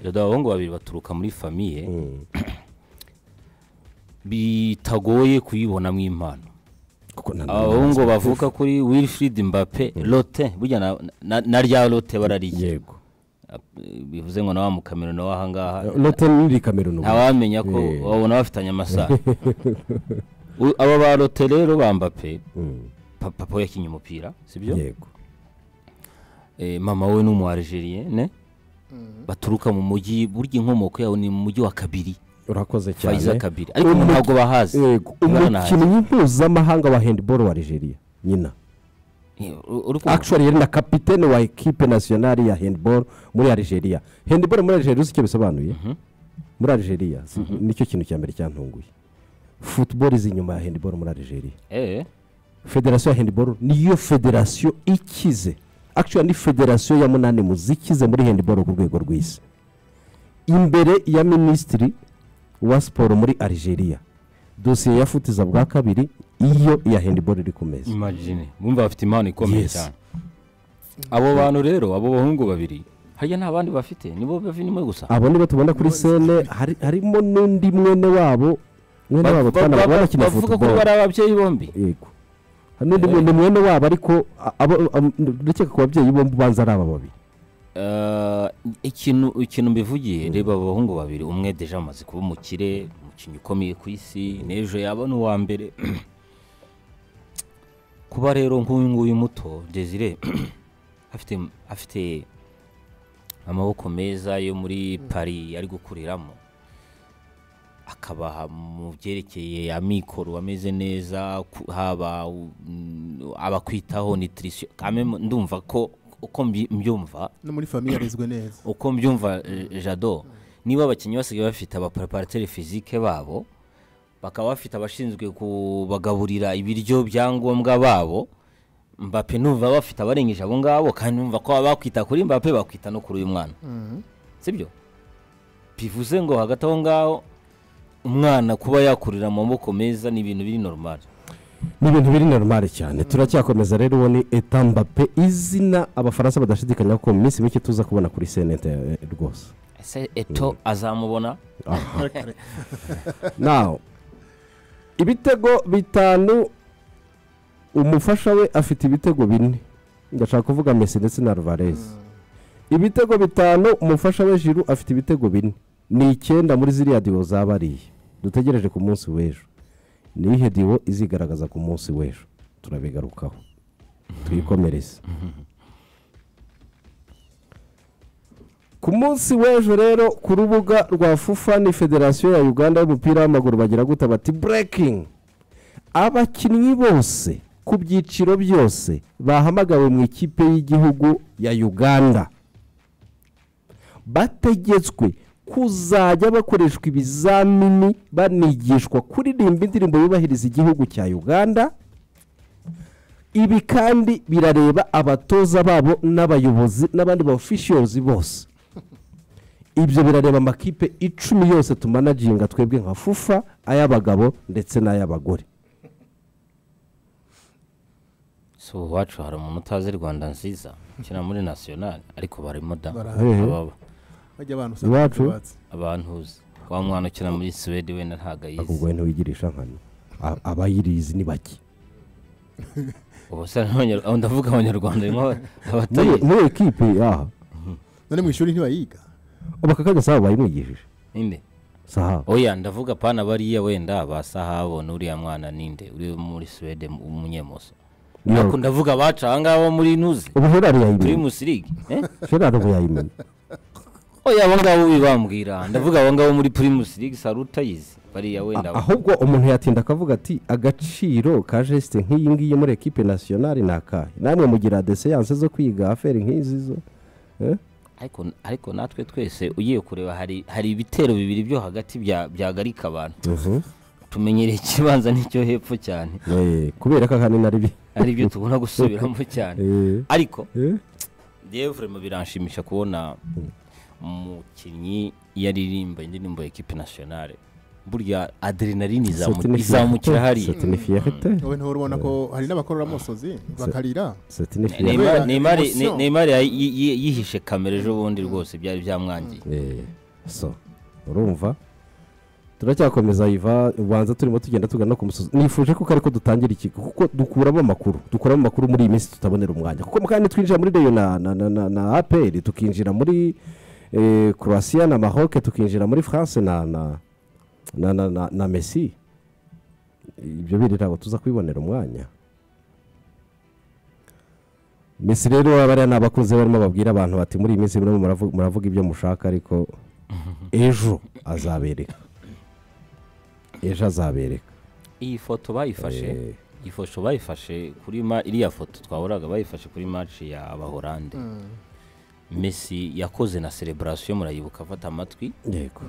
Speaker 3: jado abahungu babiri baturuka muri famiye bitagoye kuyibonamo impano
Speaker 1: kuko nta
Speaker 3: abahungu bavuka kuri wilfried mbappe lote burya na- na- na rya lote barariye
Speaker 1: yego
Speaker 3: bivuze ngo na wa mukameruni w'ahangaha
Speaker 1: lote n'iri kameruni ubu.
Speaker 3: ntawamenya ko
Speaker 1: Eh.
Speaker 3: babona bafitanye amasaha U- aba ba lote rero ba mbappe
Speaker 1: Mm,
Speaker 3: pa- papa we yakinnye umupira sibyo
Speaker 1: yego
Speaker 3: Eh, mama we ni umu ne baturuka mu mujyi burya inkomoko yabo ni mu mujyi wa kabiri
Speaker 1: urakoze
Speaker 3: fayiza
Speaker 1: cyane
Speaker 3: kabiri ariko
Speaker 1: Umu-
Speaker 3: ntabwo bahazi
Speaker 1: yego
Speaker 3: baranahazi
Speaker 1: umukinnyi mpuzamahanga wa handball wa algeria nyina
Speaker 3: Eh, u- uri kumva?
Speaker 1: actually yari na kapitene wa ekipe nasiyonari ya handball muri algeria handball muri algeria uzi icyo bisobanuye muri algeria si- nicyo kintu cya mbere cyantunguye football izi inyuma ya handball muri algeria
Speaker 3: Eh,
Speaker 1: federasiyo ya handball niyo federasiyo ikize akishoni ni federasiyo ya munani muzikize muri hendiboro ku rwego rw'isi imbere ya minisitiri wa siporo muri Algeria dosiye ya futiza bwa kabiri iyo iya hendiboro iri ku meza
Speaker 3: imajine bumva bafite impano ikomeye
Speaker 1: Yes.
Speaker 3: cyane abo bantu rero abo bahungu babiri hariya nta bandi bafite nibo bavunimo gusa
Speaker 1: abo nibo tubona kuri sene hari- harimo n'undi mwene wabo mwene wabo twanabona bakina
Speaker 3: bavuga ko
Speaker 1: futuboro
Speaker 3: bari ababyeyi bombi
Speaker 1: yego hari n'undi mwene mwene wabo ariko a- abo- am- ndakeka ku babyeyi bombi ubanza ari aba babiri
Speaker 3: Eh, ikintu ikintu mbivugiye reba abo bahungu babiri umwe deje amaze kuba umukire umukinnyi ukomeye ku isi n'ejo yaba ni uwa mbere kuba rero nk'uyu nguyu muto desire afite afite amaboko meza yo muri paris ari gukuriramo akabaha mu byerekeye amikoro ameze neza ku- haba mm, abakwitaho nitirisiyo ndumva ko uko mbi- mbyumva
Speaker 2: no muri famiye yarezwe neza
Speaker 3: uko mbyumva eh, jado niba abakinnyi basigaye bafite abaparaparateri fizike babo bakaba bafite abashinzwe kubagaburira ibiryo byangombwa babo mbape numva bafite abarengeje abo ngabo kandi numva ko baba bakwita kuri mbape bakwita no kuri uyu mwana sibyo bivuze ngo hagati aho ngaho umwana kuba yakurira mu maboko meza ni ibintu biri normali
Speaker 1: ni ibintu biri normale cyane turacyakomeza rero uwo ni etambape izina abafaransa badashidikanya ko mu minsi mike tuza kubona kuri senete eh, rwose
Speaker 3: ese eto azamubona
Speaker 1: naho ibitego bitanu umufasha we afite ibitego bine ndashaka kuvuga mesi ndetse na ruvarezi ibitego bitanu umufasha we jiru afite ibitego bine ni icyenda muri ziriya diwo zabariye dutegereje ku munsi w'ejo nihe diwo izigaragaza ku munsi w'ejo turabigarukaho tuyikomereze ku munsi w'ejo rero ku rubuga rwa fufa ni federasiyo ya uganda y'umupira w'amaguru bagira guta bati burekingi abakinnyi bose ku byiciro byose bahamagawe mu ikipe y'igihugu ya uganda bategetswe kuzajya bakoreshwa ibizamini banigishwa kuririmba indirimbo yubahiriza igihugu cya uganda ibi kandi birareba abatoza babo n'abayobozi n'abandi ba officials bose ibyo birareba amakipe icumi yose tumanaginga twebwe nka fufa ay'abagabo ndetse n'ay'abagore
Speaker 3: si ubu iwacu hari umuntu utazi rwanda nziza ukina muri nasiyonari ariko barimo da
Speaker 2: Barahari.
Speaker 3: ababa
Speaker 2: bajya abantu
Speaker 1: Iwacu?
Speaker 2: batse
Speaker 3: abantu uzi wa mwana ukina muri suwede wenda ntabwo ayizi
Speaker 1: ubwo ntiwigirisha nkano A- abayirizi ni bake
Speaker 3: ubu se n'abanyarwanda aho ndavuga abanyarwanda harimo aba-
Speaker 1: Muri-
Speaker 3: abatayizi
Speaker 1: muri ekipe aha
Speaker 2: none mu ishuri ntibayiga
Speaker 1: abakakanya sahabo bayimwigishije
Speaker 3: ninde
Speaker 1: sahabo
Speaker 3: oya ndavuga pana bariya wenda basahabo n'uriya mwana ninde uri muri suwede mu- umunyemoso ariko ndavuga abaca aha ngaho muri nuzi
Speaker 1: ubu gerard yayimenya
Speaker 3: pirimusi ligi eh?
Speaker 1: gerard ubu yayimenya
Speaker 3: oya abo ngabo bibambwira ndavuga abo ngabo muri pirimusi ligi sari utayizi bariya wenda
Speaker 1: A- ahubwo umuntu yatinda akavuga ati agaciro ka jesite nk'iyi ngiyi muri ekipe nasiyonari ni akahe namwe mugira deseyanse zo kwiga aferi nk'izi zo eh?
Speaker 3: ariko ariko natwe twese ugiye kureba hari hari ibitero bibiri byo hagati bya byagarika abantu tumenyereye ikibanza n'icyo hepfo cyane
Speaker 1: Eh, kubera ko ahanini ari bi
Speaker 3: ari byo tubona gusubiramo cyane
Speaker 1: Eh,
Speaker 3: ariko
Speaker 1: eh,
Speaker 3: devure mu biranshimisha kubona umukinnyi yariririmba indirimbo ya ekipe nasiyonari burya adrenaline izamu-
Speaker 1: c'est une
Speaker 3: izamukira
Speaker 1: fierté,
Speaker 3: hariya
Speaker 1: c'est une fierté,
Speaker 2: wowe ntihora ubona ko hari n'abakororamusozi bakarira
Speaker 1: c'est une fierté.
Speaker 3: Neymar-
Speaker 2: Kubera
Speaker 3: Neymar-
Speaker 2: emotion.
Speaker 3: neymar yayi- yi- yi- yihishe kamera ejo bundi rwose byari byamwangiye
Speaker 1: Eh, so urumva turacyakomeza iva ubanza turimo tugenda tugana ku musozi nifuje ko kari ko dutangira ikigo kuko dukuramo amakuru dukuramo amakuru muri iyi minsi tutabonera umwanya kuko kandi twinjira muri reyo na, na, na, na, na aperi tukinjira muri eh, croatia na maroc tukinjira muri france na, na, na, na, na, na messi ibyo biri ntabwo tuza kubibonera umwanya Messi rero bariya ni abakunzi barimo babwira abantu bati muri iyi minsi murimo muravu- muravuga ibyo mushaka ariko ejo azabereka ejo azabereka
Speaker 3: iyi foto bayifashe
Speaker 1: Eh.
Speaker 3: iyi foto bayifashe kuri ma iriya foto twahoraga bayifashe kuri maci ya abahorande Messi yakoze na celebration murayibuka afata amatwi
Speaker 1: yego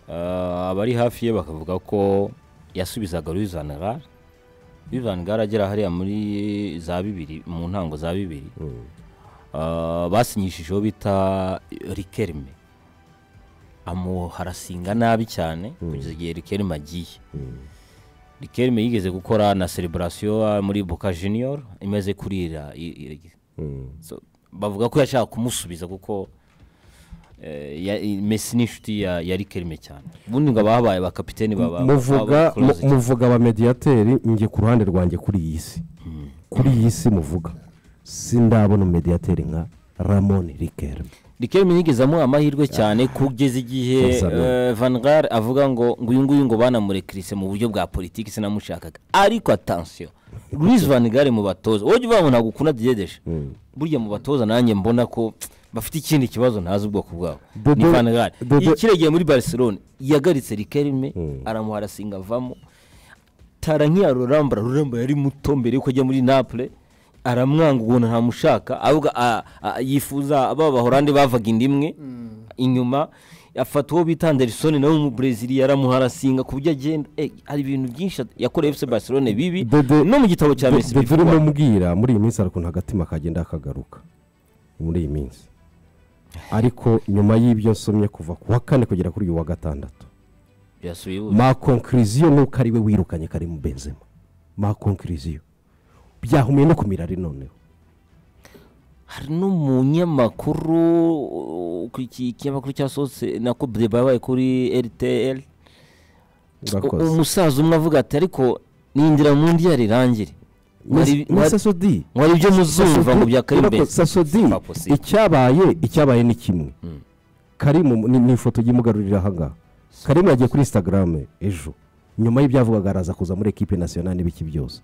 Speaker 3: Ah, abari hafi ye bakavuga ko yasubizaga Luis Van Gaal bivani bwaragera hariya muri za bibiri mu ntango za bibiri Ah, basinyishijeho bita rikerime amuha arasinga nabi cyane kugeza igihe rikerime agiye rikerime yigeze gukora na celebrasiyo ah, muri boka junior imaze kurira i- i- So, bavuga ko yashaka kumusubiza kuko eh, ya- i- Messi ni inshuti ya ya rikerime cyane ubundi ngo ababaye abakapiteni baba
Speaker 1: muvuga
Speaker 3: baba close cyane.
Speaker 1: muvuga ba mediyateri njye ku ruhande rwanjye kuri iyi si kuri iyi si muvuga sindabona umediyateri nka ramoni rikeri
Speaker 3: rikerime yigeze amuha amahirwe cyane kugeza igihe
Speaker 1: Gonzalo.
Speaker 3: eh, van gaal avuga ngo nguyu nguyu ngo banamurekirise mu buryo bwa politiki sinamushakaga ariko atansiyo Luis van gaal mu batoza wowe jya uvuga ngo ntabwo ukunda diyedeje burya mu batoza nanjye mbona ko bafite ikindi kibazo ntazi ubwoko bwabo ni
Speaker 1: Dodo-
Speaker 3: van gaal
Speaker 1: Dodo-
Speaker 3: ikiregiye muri barcelone yagaritse rikerime aramuha arasinga avamo tara nk'iya rurambura rurambura yari muto mbere yuko ajya muri napule aramwanga ubuntu ntamushaka avuga a- a- yifuza ba bahorande bavaga inda imwe inyuma afata uwo bita anderisoni nawe w'umubrezili yaramuha arasinga ku buryo agenda Eh, hari ibintu byinshi at- yakoreye fc barcelone bibi
Speaker 1: Dodo-
Speaker 3: no mu gitabo cya mesi
Speaker 1: dore urimo mbwira muri iyi minsi hari ukuntu agatima kagenda kagaruka muri iyi minsi ariko nyuma y'ibyo nsomye kuva ku wa kane kugera kuri uyu wa gatandatu
Speaker 3: yasubiye iwe.
Speaker 1: ma konkiriziyo nuko ari we wirukanye karimu benzema ma konkiriziyo byahumye no kumira ari noneho
Speaker 3: hari n'umunyamakuru uh, ku iki- ikinyamakuru cyasohotse na kubure babaye kuri rtl
Speaker 1: urakoze
Speaker 3: umusaza umwe avuga ati ariko nindira mu ndi yarirangire
Speaker 1: Ni- ni sasodi
Speaker 3: mwari ibyo muzumva ngo bya
Speaker 1: Urakoze,
Speaker 3: karimbesi
Speaker 1: sasodi
Speaker 3: Pas possible.
Speaker 1: icyabaye icyabaye ni kimwe karimu ni ni ifoto imugarurira ahangaha karimu yagiye kuri instagram ejo nyuma y'ibyavugaga araza kuza muri ekipe nasiyonali n'ibiki byose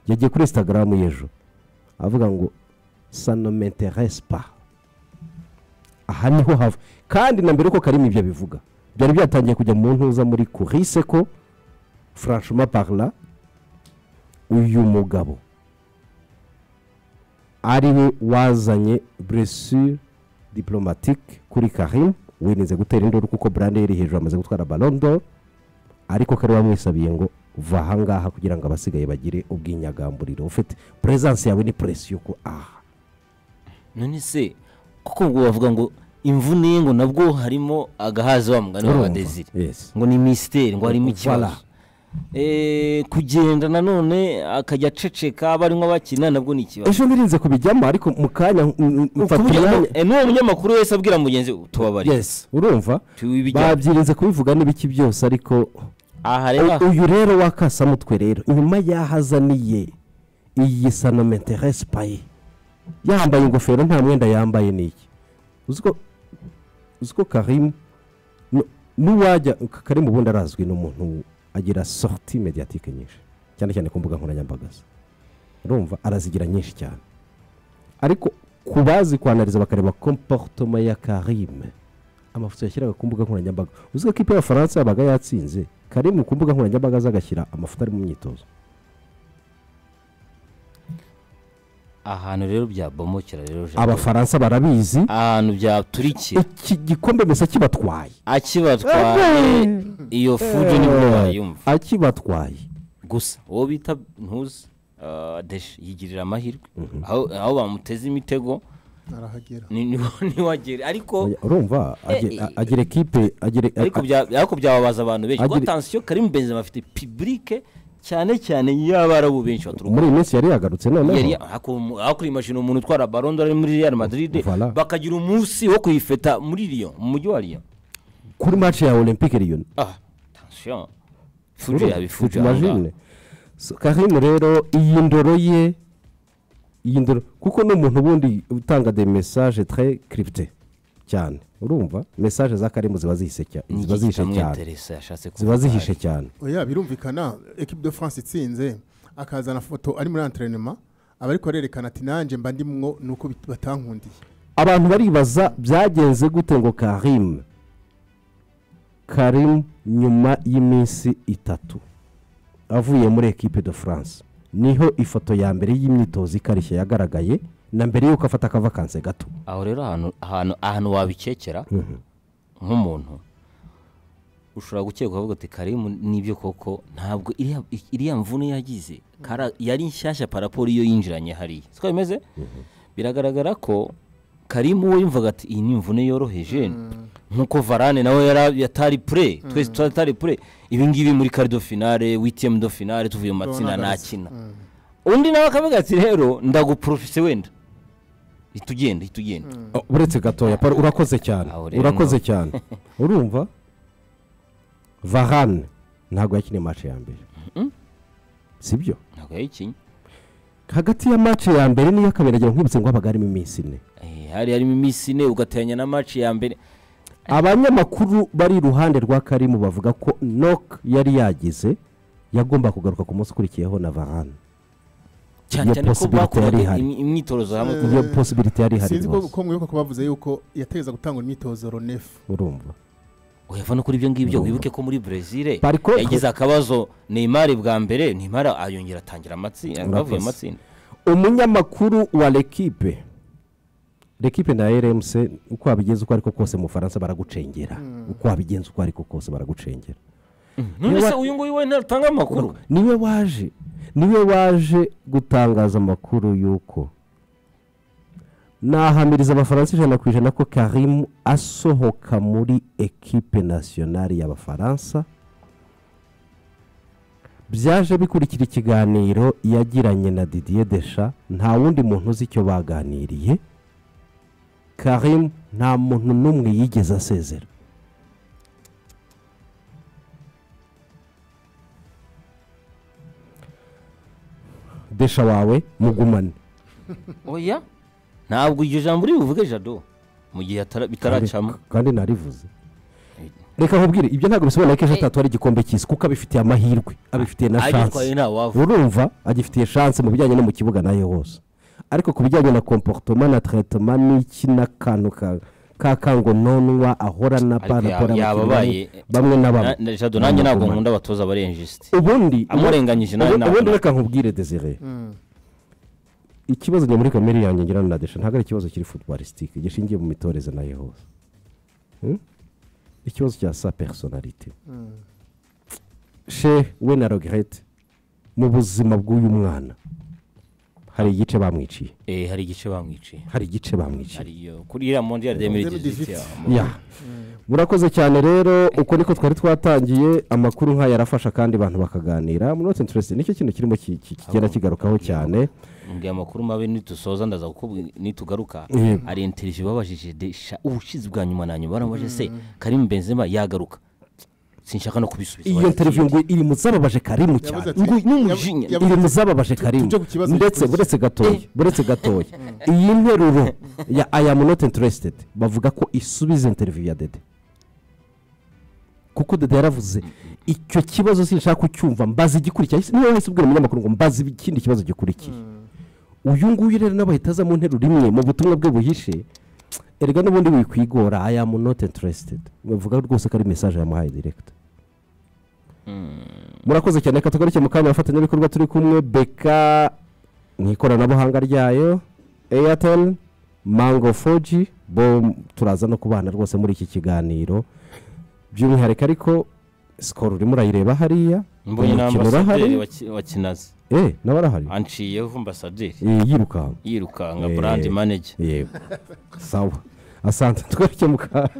Speaker 1: yagiye kuri instagram y'ejo avuga ngo sanomenterese pa aha niho hava kandi na mbere ko karimu ibyo bivuga byari byatangiye kujya mu ntuza muri kurise ko franchement parla uyu mugabo ari we wazanye blessure diplomatique kuri karim winize gutera induru kuko brande yari hejuru amaze gutwara ballon d'or ariko kari bamwisabiye ngo va ahangaha kugira ngo abasigaye bagire ubwinyagamburiro ufite presence yawe ni presi yuko aha
Speaker 3: none se kuko ubwo bavuga ngo imvune ye ngo nabwo harimo agahaza wa mugani wa
Speaker 1: Urumva?
Speaker 3: desire
Speaker 1: Yes.
Speaker 3: ngo ni misiteri ngo harimo ikibazo
Speaker 1: Voilà.
Speaker 3: Eh, kugenda nanone akajya aceceka aba ari nk'abakina nabwo ni ikibazo
Speaker 1: ejo nirinze kubijyamo ariko mu kanya mm, mm, mfata umwanya
Speaker 3: Eh, n'uwo munyamakuru wese abwira mugenzi we tubabarire
Speaker 1: yes urumva
Speaker 3: Tubijyamo.
Speaker 1: babyirinze kubivuga n'ibiki byose ariko U-
Speaker 3: aha reba
Speaker 1: uyu rero wakasamutwe rero inyuma yahazaniye iyi sanomenterese paye yambaye ingofero nta mwenda yambaye niki uzi ko- uzi ko karimu nu- nuwajya Ka- karimu ubundi arazwi n'umuntu agira sorti mediatike nyinshi cyane cyane ku mbuga nkoranyambaga ze urumva arazigira nyinshi cyane ariko ku bazi kwanariza bakareba komportoma ya karime amafoto yashyiraga ku mbuga nkoranyambaga uzi ko ikipe y'abafaransa yabaga yatsinze karimu ku mbuga nkoranyambaga ze agashyira amafoto ari mu myitozo
Speaker 3: ahantu rero byabomokera rero Jean Paul.
Speaker 1: abafaransa barabizi
Speaker 3: ahantu byaturikiye
Speaker 1: iki gikombe mbese kibatwaye
Speaker 3: akibatwaye iyo fudu nibwo bayumva
Speaker 1: akibatwaye
Speaker 3: gusa uwo bita ntuzi ah, deshe yigirira amahirwe aho aho bamuteze imitego
Speaker 2: arahagera
Speaker 3: ni- ni- ntiwagere ariko
Speaker 1: urumva agi- a- agira ekipe agira
Speaker 3: ariko bya- ariko byababaza abantu benshi kuko
Speaker 1: Agira-
Speaker 3: atansiyo karimu benzema afite pibulike cyane cyane y'abarabu benshi baturuka
Speaker 1: muri iyi minsi yari yagarutse
Speaker 3: yari
Speaker 1: noneho
Speaker 3: haku- hakuriyimashini umuntu utwara barondo ari muri real madrid
Speaker 1: Voilà.
Speaker 3: bakagira umunsi wo kuyifeta muri riyo mu mujyi wa riyo
Speaker 1: kuri match ya olympique riyo
Speaker 3: ah atansiyo fudu yabifudu
Speaker 1: imagine So, karimu rero iyi ndoro ye iyi ndoro kuko ni umuntu ubundi utanga de message très crypté cyane urumva message za karimu ziba zihishe cya- ziba
Speaker 3: niki
Speaker 1: zihishe cyane
Speaker 3: kitamwinteresa yashatse
Speaker 1: ziba
Speaker 3: kuvuga.
Speaker 1: zihishe cyane
Speaker 2: oya birumvikana ekipe de france itsinze akazana foto ari muri anterinema aba ariko arerekana ati nanjye mba ndimwo ni uko bit- batankundiye
Speaker 1: abantu baribaza byagenze gute ngo karim karim nyuma y'iminsi itatu avuye muri ekipe de france niho ifoto ya mbere y'imyitozo ikarishye yagaragaye na mbere y'uko afata akavakanse gato
Speaker 3: aho rero ahantu ahantu ahantu wabikekera nk'umuntu ushobora gukeka ukavuga ati karimu n'ibyo koko ntabwo iriya- iriya mvune yagize kara- yari nshyashya paraporo iyo yinjiranye hariya siko bimeze biragaragara ko karimu we yumvaga ati iyi ni imvune yoroheje nk'uko varane nawe yara- yatari pure twese tutari pure ibi ngibi muri karido finale witiyemu do finale tuvuye mu matsinda
Speaker 2: Bagarutse.
Speaker 3: ntakina undi nawe akavuga ati rero ndaguporofise wenda ihita ugenda ihita ugenda
Speaker 1: Oh, uretse gatoya Paul, urakoze cyane
Speaker 3: Aho rero
Speaker 1: urakoze cyane urumva varane ntabwo yakiniye match ya mbere sibyo
Speaker 3: ntabwo yayikinnye
Speaker 1: hagati ya match ya mbere niyo kabiri agira nkibutse ngo habaga harimo iminsi ine
Speaker 3: Eh, hari harimo iminsi ine ugateranya na match ya mbere
Speaker 1: abanyamakuru bari iruhande rwa karimu bavuga ko nok yari yagize yagomba kugaruka ku munsi ukurikiyeho na varane
Speaker 3: cyane
Speaker 1: Iyo
Speaker 3: cyane ko
Speaker 1: possibility yari
Speaker 3: bakoraga
Speaker 1: ihari.
Speaker 3: im- imyitozo hamwe
Speaker 2: Eh,
Speaker 1: iyo posibiliti yari ihari
Speaker 2: sinzi ko
Speaker 1: rwose
Speaker 2: ko mwibuka ko bavuze yuko yategereza gutanga imyitozo ronefu
Speaker 1: urumva
Speaker 3: uyava no kuri ibyo ngibyo
Speaker 1: Urumva.
Speaker 3: wibuke ko muri brezil
Speaker 1: Par contre-
Speaker 3: yagize akabazo neymar bwa mbere neymar ayongera atangira amatsinda
Speaker 1: Urakoze.
Speaker 3: bavuye mu matsinda
Speaker 1: umunyamakuru wa l'equipe l'equipe na rmc uko wabigenza uko ariko kose mu bufaransa baragucengera uko wabigenza uko ariko kose baragucengera
Speaker 3: none se
Speaker 1: Niba-
Speaker 3: uyu nguyu we ntatanga amakuru
Speaker 1: niwe waje niwe waje gutangaza amakuru y'uko nahamiriza abafaransa ijana ku ijana ko karimu asohoka muri ekipe nasiyonari y'abafaransa byaje bikurikira ikiganiro yagiranye na didier desha nta wundi muntu uzi icyo baganiriye karimu nta muntu n'umwe yigeze asezera desha wawe mugumane
Speaker 3: oya ntabwo iryo jambo uri buvuge jado mu gihe atara- bitaracamo
Speaker 1: Kandi- kandi narivuze reka nkubwire ibyo ntabwo bisobanura ko ejo atatu ari igikombe cy'isi kuko abifitiye amahirwe abifitiye na shansi
Speaker 3: agitwaye nta wavu
Speaker 1: urumva agifitiye shansi mu bijyanye no mu kibuga nayo hose ariko ku bijyanye na komporutoma na taretoma n'iki n'akantu ka- ka kangononwa ahora na
Speaker 3: Ariko
Speaker 1: paraporo
Speaker 3: ya- yababaye-
Speaker 1: bamwe na bamwe
Speaker 3: Na- na- jado nanjye ntabwo nkunda abatoza barenjisite
Speaker 1: ubundi
Speaker 3: amurenganyije nawe
Speaker 1: ubundi-
Speaker 3: ntabwo
Speaker 1: ubundi reka nkubwire desire ikibazo njye muri kamere yanjye ngira na desha ntabwo ari ikibazo kiri futubalisitike gishingiye mu mitoreze nayo hose Hmm? ikibazo cya sa personalite she we na regrete mu buzima bw'uyu mwana hari igice bamwiciye
Speaker 3: Eh, hari igice bamwiciye
Speaker 1: hari igice bamwiciye
Speaker 3: hari iyo kuri iriya mondiyari demirigezi
Speaker 2: Demirigezi.
Speaker 3: zitiya
Speaker 1: ya murakoze cyane rero uko niko twari twatangiye amakuru nk'aya arafasha kandi abantu bakaganira muri ote interesi nicyo kintu kirimo ki- ki- kigenda kigarukaho cyane
Speaker 3: mbwira amakuru mabi nitusoza ndaza kukubwira nitugaruka
Speaker 1: Yego.
Speaker 3: hari interivyu babajije desha ubushize bwa nyuma na nyuma baramubajije se karimu benzema yagaruka sinshaka no kubisubiza
Speaker 1: iyo
Speaker 3: baragiye.
Speaker 1: interviyu ngo iri mu zababaje karimu
Speaker 2: Yavuze
Speaker 1: cyane
Speaker 2: ati-
Speaker 3: Ngo n'umujinya.
Speaker 2: yab-
Speaker 1: iri
Speaker 2: yavuze-
Speaker 1: mu zababaje karimu
Speaker 2: tujye ku kibazo
Speaker 1: ndetse
Speaker 2: gikurikira.
Speaker 1: buretse gatoya buretse gatoya iyi nteruro ya i am not interested bavuga ko isubiza interviyu ya dede kuko dede yaravuze icyo kibazo sinshaka kucyumva mbaza igikurikiye Yahise- niwe wahise ubwira umunyamakuru ngo mbaza ikindi kibazo gikurikiye uyu nguyu rero nawe ahita aza mu nteruro imwe mu butumwa bwe buhishe erega n'ubundi wikwigora i am not interested bavuga rwose ko ari mesaje yamuhaye direkita murakoze cyane reka tugaruke mu kanya abafatanyabikorwa turi kumwe beka mu ikoranabuhanga ryayo airtel mango foji bo turaza no kubana rwose muri iki kiganiro by'umwihariko ariko sikoro urimo urayireba hariya
Speaker 3: mbonye na
Speaker 1: umukino
Speaker 3: ambasaderi wa Ki- wa kinazi
Speaker 1: eh nawe arahari
Speaker 3: anciyeho ambasaderi
Speaker 1: Eh, yirukanka
Speaker 3: yirukanka
Speaker 1: Eh.
Speaker 3: brand manager
Speaker 1: yego sawa asante tugaruke mu kanya